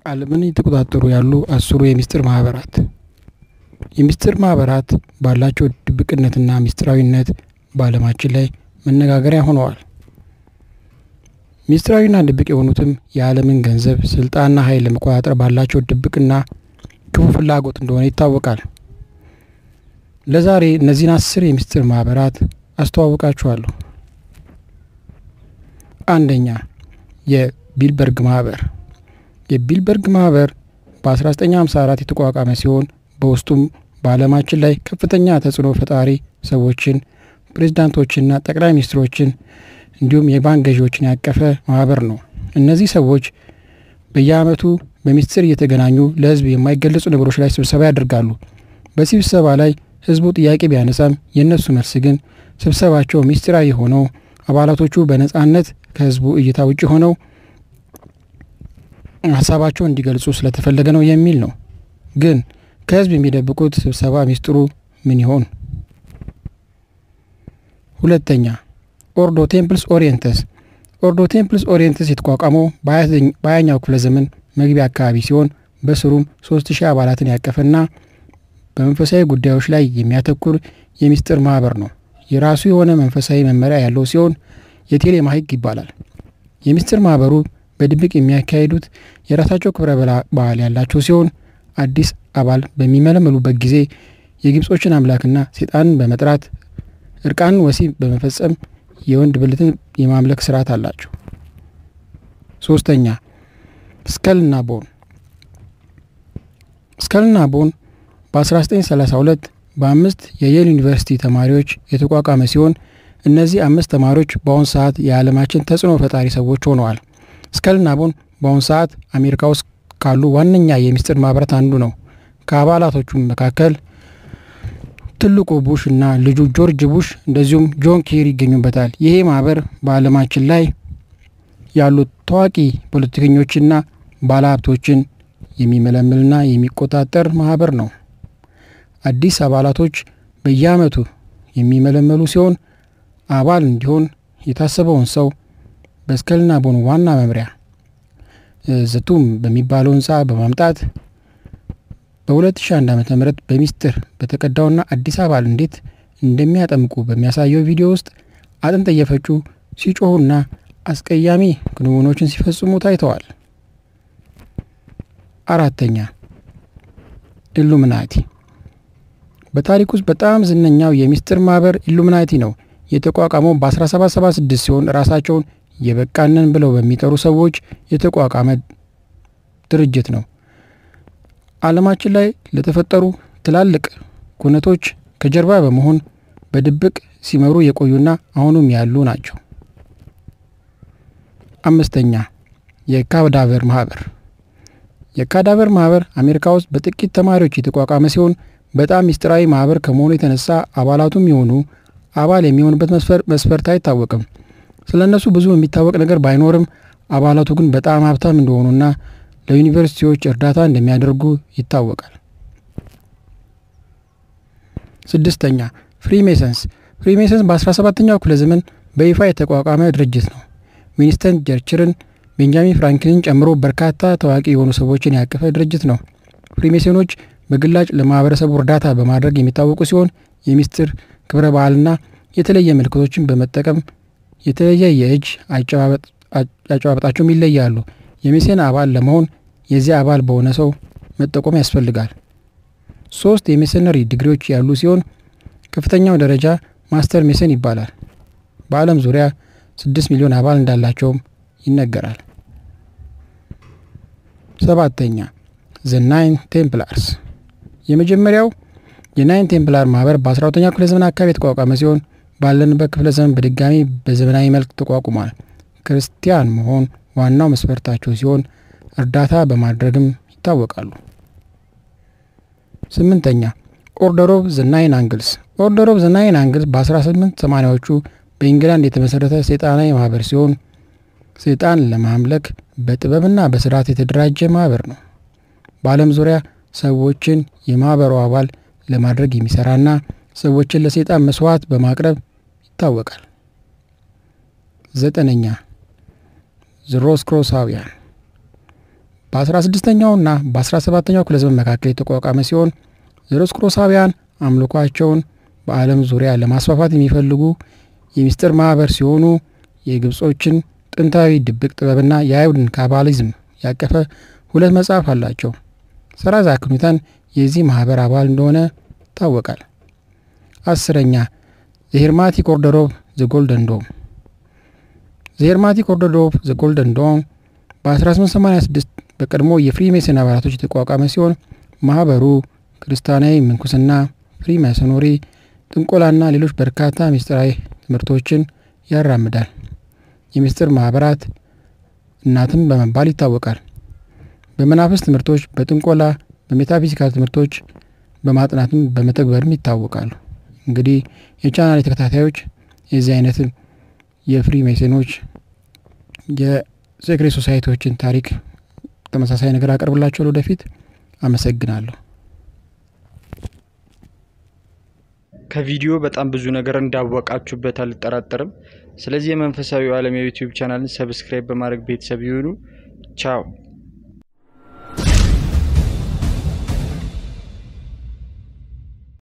ዓለምን እየተቆጣጠሩ ያሉ አስሩ የምስጢር ማህበራት። የምስጢር ማህበራት ባላቸው ድብቅነትና ምስጢራዊነት በዓለማችን ላይ መነጋገሪያ ሆነዋል። ምስጢራዊና ድብቅ የሆኑትም የዓለምን ገንዘብ፣ ስልጣንና ኃይል ለመቆጣጠር ባላቸው ድብቅና ክፉ ፍላጎት እንደሆነ ይታወቃል። ለዛሬ እነዚህን አስር የምስጢር ማህበራት አስተዋውቃችኋለሁ። አንደኛ የቢልበርግ ማህበር። የቢልበርግ ማህበር በ1954 የተቋቋመ ሲሆን በውስጡም በዓለማችን ላይ ከፍተኛ ተጽዕኖ ፈጣሪ ሰዎችን፣ ፕሬዝዳንቶችና ጠቅላይ ሚኒስትሮችን እንዲሁም የባንክ ገዢዎችን ያቀፈ ማህበር ነው። እነዚህ ሰዎች በየዓመቱ በሚስጥር እየተገናኙ ለሕዝብ የማይገለጹ ነገሮች ላይ ስብሰባ ያደርጋሉ። በዚህ ስብሰባ ላይ ሕዝቡ ጥያቄ ቢያነሳም የእነሱ መልስ ግን ስብሰባቸው ሚስጢራዊ ሆነው አባላቶቹ በነጻነት ከሕዝቡ እይታ ውጭ ሆነው ሀሳባቸውን እንዲገልጹ ስለተፈለገ ነው የሚል ነው። ግን ከሕዝብ የሚደብቁት ስብሰባ ሚስጥሩ ምን ይሆን? ሁለተኛ ኦርዶ ቴምፕልስ ኦሪየንተስ። ኦርዶ ቴምፕልስ ኦሪየንተስ የተቋቋመው በሀያኛው ክፍለ ዘመን መግቢያ አካባቢ ሲሆን በስሩም ሶስት ሺህ አባላትን ያቀፈና በመንፈሳዊ ጉዳዮች ላይ የሚያተኩር የሚስጥር ማህበር ነው። የራሱ የሆነ መንፈሳዊ መመሪያ ያለው ሲሆን የቴሌማ ሕግ ይባላል። የሚስጥር ማህበሩ በድብቅ የሚያካሂዱት የራሳቸው ክብረ በዓል ያላቸው ሲሆን አዲስ አባል በሚመለመሉበት ጊዜ የግብጾችን አምላክና ሴጣንን በመጥራት እርቃንን ወሲብ በመፈጸም የወንድ ብልትን የማምለክ ስርዓት አላቸው። ሶስተኛ ስከልና ቦን። ስከልና ቦን በ1932 በአምስት የየል ዩኒቨርሲቲ ተማሪዎች የተቋቋመ ሲሆን እነዚህ አምስት ተማሪዎች በአሁኑ ሰዓት የዓለማችን ተጽዕኖ ፈጣሪ ሰዎች ሆነዋል። ስከልና ቦን በአሁኑ ሰዓት አሜሪካ ውስጥ ካሉ ዋነኛ የሚስጥር ማህበራት አንዱ ነው። ከአባላቶቹም መካከል ትልቁ ቡሽ እና ልጁ ጆርጅ ቡሽ እንደዚሁም ጆን ኬሪ ይገኙበታል። ይሄ ማህበር በዓለማችን ላይ ያሉት ታዋቂ ፖለቲከኞችና ባለሀብቶችን የሚመለምልና የሚቆጣጠር ማህበር ነው። አዲስ አባላቶች በየዓመቱ የሚመለመሉ ሲሆን አባል እንዲሆን የታሰበውን ሰው በስከልና ቦን ዋና መምሪያ ዘቱም በሚባለው ህንፃ በማምጣት በ2001 ዓ ም በሚስጥር በተቀዳውና አዲስ አባል እንዴት እንደሚያጠምቁ በሚያሳየው ቪዲዮ ውስጥ አጥንት እየፈጩ ሲጮሁና አስቀያሚ ክንውኖችን ሲፈጽሙ ታይተዋል። አራተኛ ኢሉሚናቲ። በታሪክ ውስጥ በጣም ዝነኛው የሚስጥር ማህበር ኢሉሚናቲ ነው። የተቋቋመው በ1776 ሲሆን ራሳቸውን የበቃንን ብለው በሚጠሩ ሰዎች የተቋቋመ ድርጅት ነው። ዓለማችን ላይ ለተፈጠሩ ትላልቅ ኩነቶች ከጀርባ በመሆን በድብቅ ሲመሩ የቆዩና አሁኑም ያሉ ናቸው። አምስተኛ የካዳቨር ማህበር። የካዳቨር ማህበር አሜሪካ ውስጥ በጥቂት ተማሪዎች የተቋቋመ ሲሆን በጣም ሚስጥራዊ ማህበር ከመሆኑ የተነሳ አባላቱም የሆኑ አባል የሚሆንበት መስፈርት አይታወቅም። ስለ እነሱ ብዙ የሚታወቅ ነገር ባይኖርም አባላቱ ግን በጣም ሀብታም እንደሆኑና ለዩኒቨርሲቲዎች እርዳታ እንደሚያደርጉ ይታወቃል። ስድስተኛ ፍሪሜሰንስ። ፍሪሜሰንስ በ17ኛው ክፍለ ዘመን በይፋ የተቋቋመ ድርጅት ነው። ዊንስተን ቸርችልን፣ ቤንጃሚን ፍራንክሊንን ጨምሮ በርካታ ታዋቂ የሆኑ ሰዎችን ያቀፈ ድርጅት ነው። ፍሪሜሰኖች በግላጭ ለማህበረሰቡ እርዳታ በማድረግ የሚታወቁ ሲሆን የሚስጥር ክብረ በዓልና የተለየ ምልክቶችን በመጠቀም የተለየ የእጅ አጨባበጣቸውም ይለያሉ። የሜሴን አባል ለመሆን የዚያ አባል በሆነ ሰው መጠቆም ያስፈልጋል። ሶስት የሜሰነሪ ዲግሪዎች ያሉ ሲሆን ከፍተኛው ደረጃ ማስተር ሜሰን ይባላል። በዓለም ዙሪያ ስድስት ሚሊዮን አባል እንዳላቸውም ይነገራል። ሰባተኛ ዘ ናይን ቴምፕላርስ። የመጀመሪያው የናይን ቴምፕላር ማህበር በ12ኛው ክፍለ ዘመን አካባቢ የተቋቋመ ሲሆን ባለንበት ክፍለ ዘመን በድጋሚ በዘመናዊ መልክ ተቋቁሟል። ክርስቲያን መሆን ዋናው መስፈርታቸው ሲሆን እርዳታ በማድረግም ይታወቃሉ። ስምንተኛ ኦርደር ኦፍ ዘ ናይን አንግልስ። ኦርደር ኦፍ ዘ ናይን አንግልስ በ1880ዎቹ በኢንግላንድ የተመሰረተ ሰይጣናዊ ማህበር ሲሆን ሰይጣን ለማምለክ በጥበብና በስርዓት የተደራጀ ማህበር ነው። በዓለም ዙሪያ ሰዎችን የማህበሩ አባል ለማድረግ የሚሰራና ሰዎችን ለሰይጣን መስዋዕት በማቅረብ ይታወቃል። ዘጠነኛ ዘሮስክሮሳውያን በ16ኛውና በ17ኛው ክፍለ ዘመን መካከል የተቋቋመ ሲሆን ዘሮስክሮሳውያን አምልኳቸውን በዓለም ዙሪያ ለማስፋፋት የሚፈልጉ የሚስጥር ማህበር ሲሆኑ የግብጾችን ጥንታዊ ድብቅ ጥበብና የአይሁድን ካባሊዝም ያቀፈ ሁለት መጽሐፍ አላቸው። ሰር አይዛክ ኒውተን የዚህ ማህበር አባል እንደሆነ ይታወቃል። አስረኛ ዘሄርማቲክ ኦርደር ኦፍ ዘ ጎልደን ዶም ዘሄርማቲክ ኦርደር ኦፍ ዘ ጎልደን ዶም በ1886 በቀድሞ የፍሪሜሰን አባላቶች የተቋቋመ ሲሆን ማህበሩ ክርስቲያናዊ ምንኩስና፣ ፍሪሜሰኖሪ፣ ጥንቆላና ሌሎች በርካታ ምስጢራዊ ትምህርቶችን ያራምዳል። የምስጢር ማህበራት እናትም በመባል ይታወቃል። በመናፍስት ትምህርቶች፣ በጥንቆላ፣ በሜታፊዚካል ትምህርቶች በማጥናትም በመተግበርም ይታወቃሉ። እንግዲህ የቻናል ተከታታዮች የዚህ አይነት የፍሪ ሜሴኖች የሴክሬት ሶሳይቲዎችን ታሪክ ተመሳሳይ ነገር አቀርብላቸው ወደፊት። አመሰግናለሁ። ከቪዲዮ በጣም ብዙ ነገር እንዳወቃችሁበት አልጠራጠርም። ስለዚህ የመንፈሳዊ ዓለም የዩቲዩብ ቻናልን ሰብስክራይብ በማድረግ ቤተሰብ ይሁኑ። ቻው